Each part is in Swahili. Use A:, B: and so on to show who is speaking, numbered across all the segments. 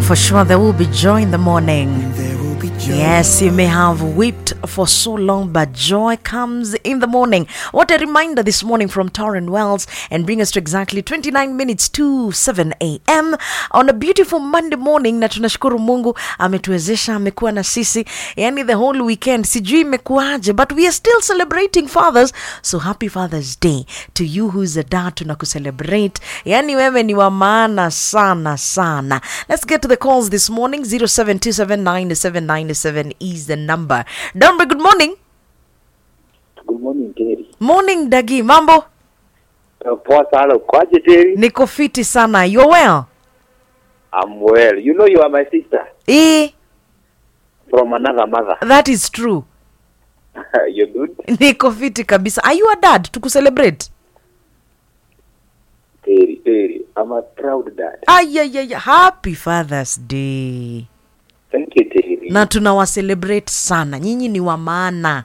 A: for sure there will be joy in the morning.
B: There will be joy.
A: Yes, you may have wept for so long, but joy comes in the morning. What a reminder this morning from Torren Wells and bring us to exactly 29 minutes to 7 a.m. on a beautiful Monday morning. Na tunashukuru Mungu ametuwezesha, amekuwa na sisi yani the whole weekend. Sijui imekuwaje, but we are still celebrating fathers. So happy Father's Day to you who's a dad, tunakucelebrate. Yani wewe ni wa maana sana sana. Let's get to the calls this morning. 07279797 is the number. Dombe, good morning.
C: Good morning Terry.
A: Morning Dagi, mambo?
C: Uh, Poa sana ukoaje Terry?
A: Niko fiti sana. You're well?
C: I'm well. You know you are my sister
A: Eh,
C: from another mother.
A: that is true.
C: You're good?
A: Niko fiti kabisa. Are you a dad? Tukucelebrate?
C: Terry, Terry. I'm a proud dad.
A: Ayayaya, happy Father's Day.
C: Thank you Terry.
A: Na tunawacelebrate sana. Nyinyi ni wa maana.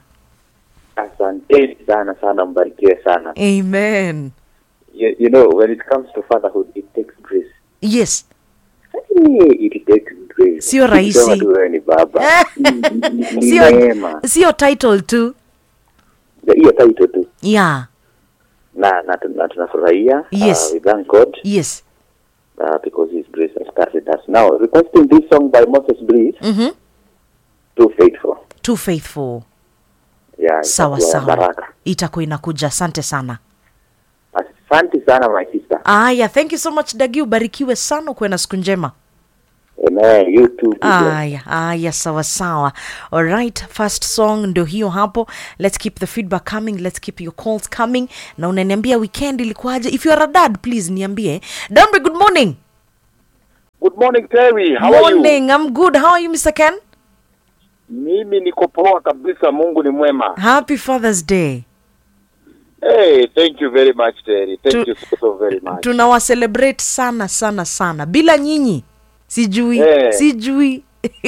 C: Asante sana sana mbarikiwe sana.
A: Amen.
C: You, you know when it comes to fatherhood it takes grace.
A: Yes.
C: Eh, It takes grace.
A: Sio rahisi.
C: Ukisema tu wewe ni baba. Ni- ni- ni
A: Sio
C: neema.
A: sio title tu.
C: Hiyo title tu.
A: Yeah.
C: Na na na tunafurahia.
A: Yes.
C: Uh, we thank God
A: Yes.
C: uh, because his grace has carried us. Now requesting this song by Moses Bliss,
A: Mhm.
C: Too Faithful.
A: Too faithful.
C: Yeah,
A: Sawa
C: itakuwa
A: sawa.
C: baraka.
A: Itakuwa inakuja. Asante sana.
C: Asante sana my sister.
A: Aya, thank you so much Dagi, ubarikiwe sana, ukuwe na siku njema.
C: Amen. You too. be blessed.
A: Aya, aya, sawa sawa. Alright, first song ndio hiyo hapo. Let's keep the feedback coming, let's keep your calls coming. Na unaniambia weekend ilikuwaje? If you are a dad, please niambie. Dambre, good morning.
D: Good morning Terry, how are you?
A: morning, I'm good. How are you Mr. Ken?
D: Mimi niko poa kabisa, Mungu ni mwema.
A: Happy Father's Day.
D: Hey, thank you very much Terry. Thank
A: Tu-
D: you so, so very much.
A: Tunawa celebrate sana sana sana. Bila nyinyi sijui,
D: Eh.
A: sijui.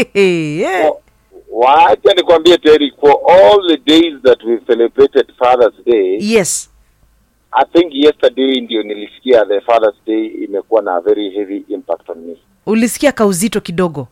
A: yeah.
D: Wa- Wacha nikwambie Terry, for all the days that we celebrated Father's Day,
A: Yes.
D: I think yesterday ndio nilisikia the Father's Day imekuwa na a very heavy impact on me.
A: Ulisikia kauzito kidogo.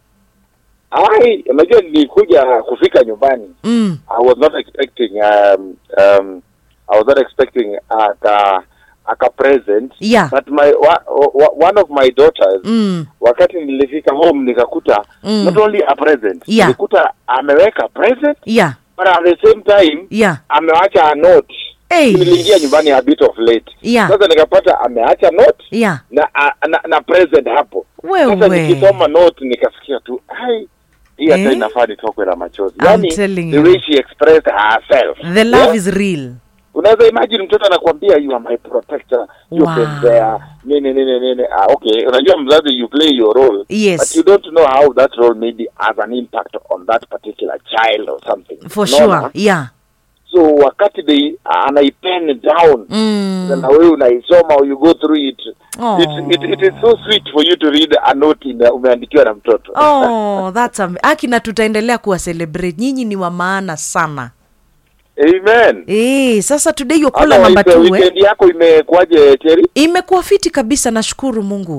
D: Ai, unajua nilikuja kufika nyumbani.
A: Mm.
D: I was not expecting um, um, I was not expecting aka aka present
A: Yeah.
D: but my wa, wa, one of my daughters
A: Mm.
D: wakati nilifika home nikakuta
A: Mm.
D: not only a present
A: Yeah.
D: nilikuta ameweka present
A: Yeah.
D: but at the same time
A: Yeah.
D: amewacha a note
A: Hey.
D: niliingia nyumbani a bit of late
A: Yeah.
D: sasa nikapata ameacha note
A: Yeah.
D: na, a, na na present hapo
A: Wewe.
D: sasa nikisoma note nikasikia tu ai hii hata
A: Eh?
D: inafaa nitokwe na machozi
A: I'm
D: yani
A: telling
D: the
A: you.
D: way she expressed herself
A: The love
D: Yeah?
A: is real.
D: unaweza imagine mtoto anakuambia you are my protector you
A: Wow.
D: been there nini nini nini ah, okay unajua mzazi you play your role
A: Yes.
D: but you don't know how that role maybe has an impact on that particular child or something
A: For
D: Unaona?
A: sure. Yeah.
D: so wakati they anaipen down
A: Mm.
D: na wewe unaisoma or you go through it
A: Aw.
D: it, it, it is so sweet for you to read a note in, umeandikiwa na mtoto
A: Oh, that's am- aki na tutaendelea kuwa celebrate. Nyinyi ni wa maana sana.
D: amen
A: Eh, sasa today your caller
D: Otherwise,
A: number
D: uh,
A: 2 eh?
D: weekend yako imekuwaje Terry
A: Imekuwa fiti kabisa nashukuru Mungu.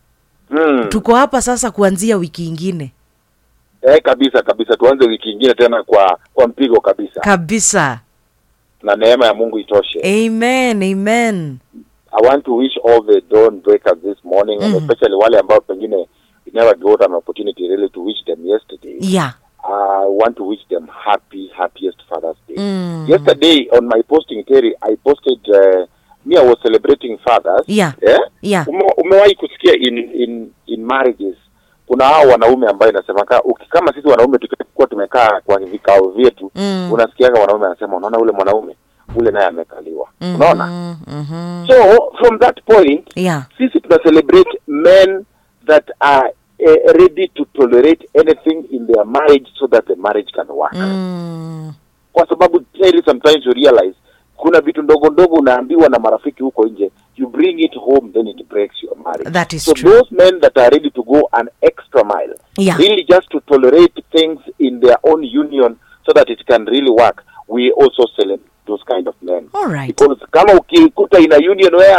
D: mm.
A: Tuko hapa sasa kuanzia wiki ingine.
D: Eh, kabisa kabisa, tuanze wiki ingine tena kwa kwa mpigo kabisa,
A: Kabisa.
D: na neema ya Mungu itoshe.
A: Amen. Amen.
D: I want to wish all the dawn breakers this morning and
A: Mhm.
D: especially wale ambao pengine we never got an opportunity really to wish them yesterday.
A: Yeah.
D: I want to wish them happy happiest Father's Day.
A: Mm.
D: Yesterday on my posting Terry, I posted uh, me I was celebrating fathers.
A: Yeah.
D: Eh?
A: Yeah.
D: Ume, umewahi kusikia in in in marriages kuna hao wanaume ambayo inasemaka uki- kama sisi wanaume tukikuwa tumekaa kwa vikao vyetu
A: Mm.
D: unasikiaga wanaume anasema unaona ule mwanaume ule naye amekaliwa
A: Mhm,
D: unaona
A: mhm.
D: so from that point
A: Yeah.
D: sisi tuna celebrate men that are uh, ready to tolerate anything in their marriage so that the marriage can work
A: Mm.
D: kwa sababu Terry, sometimes you realize kuna vitu ndogo ndogo unaambiwa na marafiki huko nje you bring it home then it breaks your marriage
A: That is
D: so
A: true.
D: those men that are ready to go an extra mile
A: Yeah.
D: really just to tolerate things in their own union so that it can really work we also celebrate those kind of men
A: All right.
D: because kama ukikuta in a union where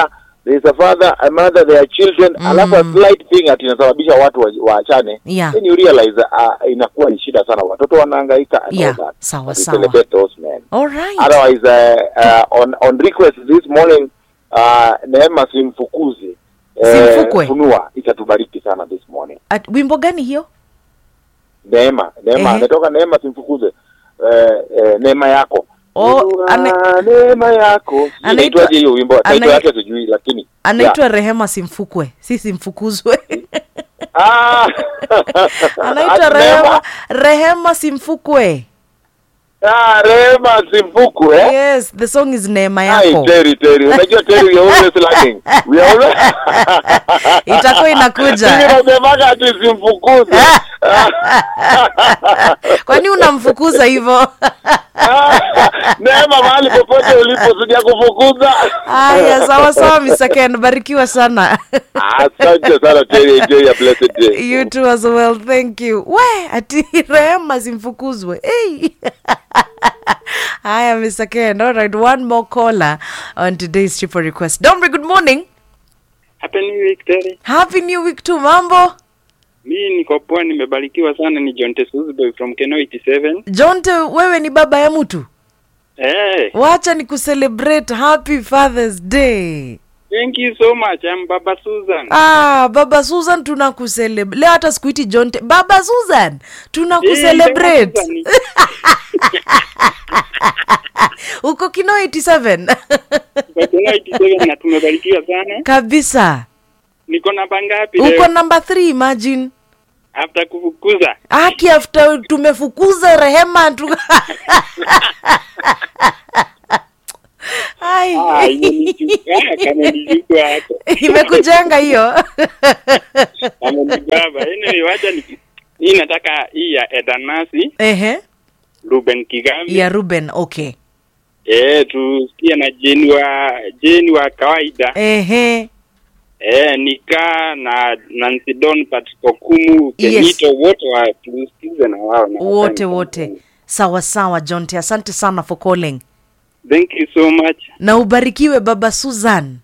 D: there is a father a mother there are children
A: Mm.
D: alafu a slight thing ati inasababisha watu wa- waachane
A: Yeah.
D: then you realize uh, inakuwa ni shida sana watoto wanahangaika and
A: Yeah,
D: all that
A: sawa,
D: But we
A: sawa.
D: celebrate those men
A: All right.
D: otherwise uh, uh, on on request this morning uh, neema simfukuze
A: Simfukwe.
D: funua itatubariki sana this morning
A: At, wimbo gani hiyo?
D: neema neema
A: Ehe.
D: ametoka neema simfukuze eh, eh, neema yako
A: Oh,
D: Funua
A: ane-
D: neema yako Sijui
A: Anaitwa-
D: inaitwaje hiyo wimbo title
A: ana-
D: yake sijui lakini
A: Anaitwa Rehema Simfukwe, si Simfukuzwe.
D: Ah.
A: Anaitwa
D: Ati
A: Rehema,
D: Neema?
A: Rehema Simfukwe.
D: Ah, Rehema Simfuku eh?
A: Yes, the song is Neema
D: Ai,
A: yako.
D: Terry, Terry. Unajua Terry, we are always lagging. We are always...
A: Itakuwa inakuja.
D: Mimi nasemaga ati simfukuze.
A: Kwani unamfukuza hivyo?
D: Neema mahali popote ulipo sija kufukuza.
A: Haya, sawa sawa, Mr. Ken, barikiwa sana.
D: Asante sana Terry, enjoy your blessed day.
A: you too as well thank you we ati rehema simfukuzwe hey. haya mr ken all right one more caller on today's triple request dombre good morning
B: Happy New Week Terry.
A: happy new week tu mambo
B: Mi niko poa, nimebarikiwa sana. Ni John Tesuzboy from Keno 87.
A: jonte wewe ni baba ya mtu
B: Hey,
A: wacha ni kucelebrate happy fathers day
B: thank you so much. I'm Baba Susan.
A: ah baba susan tunakucelebrate leo hata sikuiti jonte baba susan
B: Eh,
A: tunakucelebrate
B: Baba Susan.
A: uko kino 87
B: Kwa Keno 87 na tumebarikiwa sana.
A: kabisa
B: Niko namba ngapi
A: uko
B: leo?
A: namba 3 imagine
B: After kufukuza.
A: aki after tumefukuza rehema tu Ai.
B: Ah, imenichukua kama nichukua hapo.
A: imekujenga hiyo
B: Kama ni baba. Anyway, wacha ni hii nataka hii ya Edanasi
A: ehe
B: Ruben Kigambi.
A: ya ruben okay
B: Eh, tusikie na Jeni wa Jeni wa kawaida.
A: ehe
B: Eh, Nika na Nancy Don Patrick Okumu
A: Yes.
B: Kenito wote wa tusikize na wao na
A: wote
B: asante.
A: wote sawa sawa jonte asante sana for calling
B: Thank you so much.
A: na ubarikiwe baba susan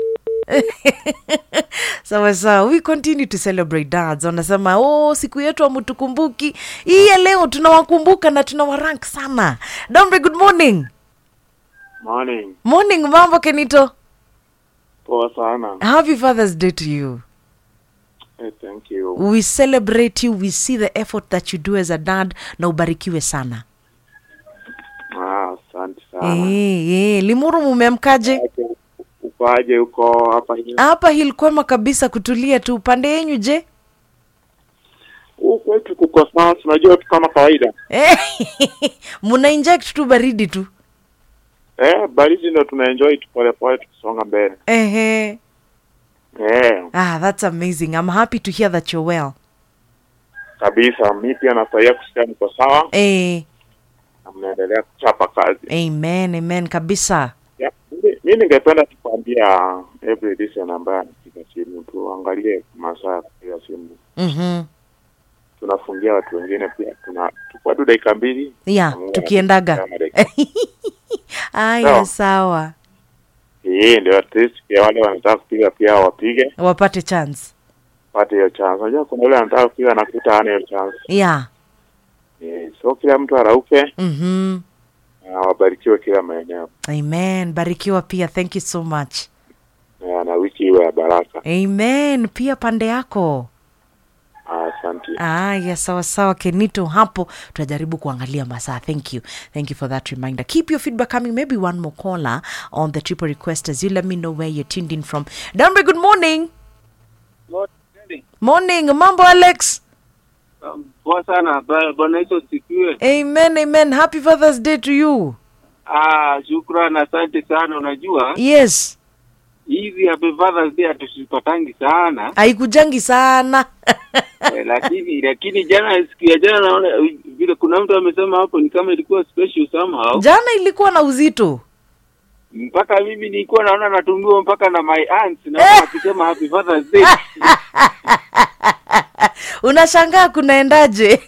A: sawa sawa we continue to celebrate dads wanasema oh siku yetu amutukumbuki hii ya leo tunawakumbuka na tunawarank sana dombe good morning
E: Morning.
A: morning mambo kenito
E: Poa sana.
A: happy father's day to you
E: Hey, thank you.
A: we celebrate you we see the effort that you do as a dad na ubarikiwe sana
E: Ah, asante sana.
A: Eh, eh, limuru mumemkaje
E: Ukoaje uko hapa hivi?
A: hapa hilkwema kabisa kutulia tu upande yenyu je
E: Huku kwetu kuko sawa, tunajua tu kama kawaida.
A: Eh, muna inject tu baridi tu
E: Eh, baridi ndo tunaenjoy tu pole pole tukisonga mbele.
A: Ehe.
E: Eh,
A: ah that's amazing i'm happy to hear that you're well
E: kabisa. Mi pia nafurahia kusikia mko sawa
A: eh,
E: na mnaendelea kuchapa kazi.
A: amen amen kabisa
E: Yeah. Mi- Mi ningependa tu kuambia every listener ambaye anapiga simu tuangalie masaa ya kupiga simu.
A: mm-hmm.
E: Tunafungia watu wengine pia, tuna tukua tu dakika mbili
A: yeah
E: Mungu
A: tukiendaga
E: anatupa dakika
A: aya
E: Sawa.
A: sawa
E: hii ndio at least pia wale wanataka kupiga pia wapige
A: wapate chance
E: pate hiyo chance. Unajua kuna yule anataka kupiga na kuta hana hiyo chance.
A: yeah
E: Eh, so kila mtu arauke
A: mm-hmm.
E: na wabarikiwe kila maeneo
A: amen barikiwa pia thank you so much
E: na, na wiki iwe ya baraka.
A: amen pia pande yako
E: Ah, Asante.
A: aya sawa sawa kenito hapo tutajaribu kuangalia masaa thank you thank you for that reminder keep your feedback coming maybe one more caller on the triple request as you let me know where you're tuned in from dambe good morning morning mambo alex
F: Poa sana ba- bwana hizo sikiwe.
A: amen amen happy fathers day to you
F: Ah, shukran, asante sana. Unajua
A: yes
F: hizi happy fathers day hatusipatangi sana
A: haikujangi sana
F: eh, lakini lakini jana siku ya jana naona eh, vile kuna mtu amesema hapo ni kama ilikuwa special somehow
A: jana ilikuwa na uzito
F: mpaka mimi nilikuwa naona natumiwa mpaka na my aunts na wakisema happy fathers day
A: unashangaa kunaendaje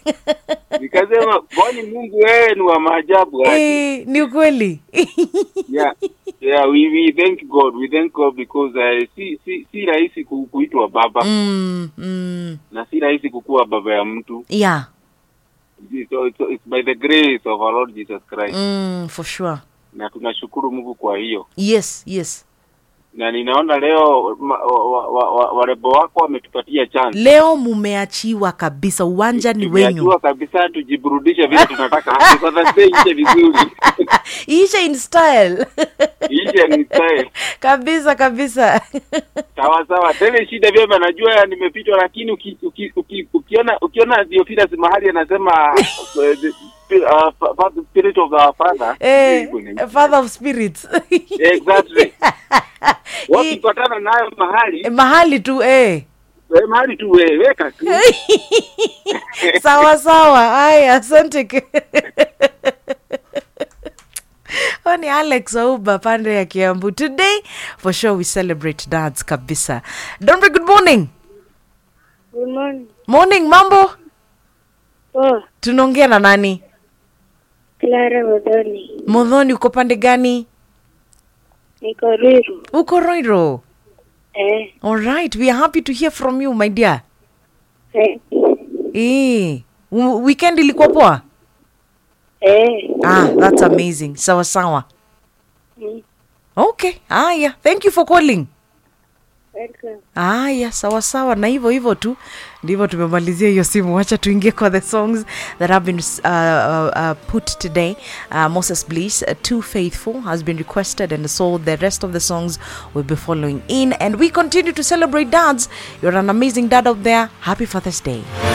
F: nikasema kwani Mungu wewe ni wa maajabu aje
A: Eh, ni ukweli
F: ya yeah we, we thank god we thank god because uh, si si si rahisi ku, kuitwa baba
A: mm, mm.
F: na si rahisi kukuwa baba ya mtu
A: yeah
F: so, so it's by the grace of our lord jesus christ
A: mm, for sure
F: na tunashukuru mungu kwa hiyo
A: yes yes
F: na ninaona leo ma, wa, wa, wa, wa, warembo wako wametupatia chance
A: leo mumeachiwa kabisa uwanja ni wenyu
F: Tumeajua kabisa tujiburudishe vile tunataka kwa Thursday ishe vizuri
A: ishe in style
F: ishe ni style
A: kabisa kabisa
F: sawa sawa tele shida vyema najua nimepitwa lakini uki, uki, uki, ukiona ukiona Theophilus mahali anasema uh, the spi- uh, fa- fa- the spirit of our father
A: eh,
F: Hivyo ni-
A: father of spirits
F: exactly
A: Hii-
F: wakipatana nayo mahali
A: mahali tu eh.
F: eh, mahali tu we, weka tu
A: sawa sawa haya asante ke- Huyo ni alex auba pande ya kiambu today for sure we celebrate dads kabisa donbe good morning
G: Good morning.
A: morning mambo
G: Oh,
A: tunaongea na nani
G: Clara Modoni.
A: modhoni uko pande gani
G: Niko Ruiru.
A: uko roiro
G: Eh,
A: alright we are happy to hear from you my dear
G: eh,
A: eh. w- weekend ilikuwa poa
G: eh.
A: ah that's amazing sawa sawa
G: Mm,
A: okay haya thank you for calling
G: welcome.
A: haya sawa sawa na hivyo hivyo tu ndivyo tumemalizia hiyo simu wacha tuingie kwa the songs that have been uh, uh, uh, put today uh, moses bliss uh, too faithful has been requested and so the rest of the songs will be following in and we continue to celebrate dads you're an amazing dad out there happy father's day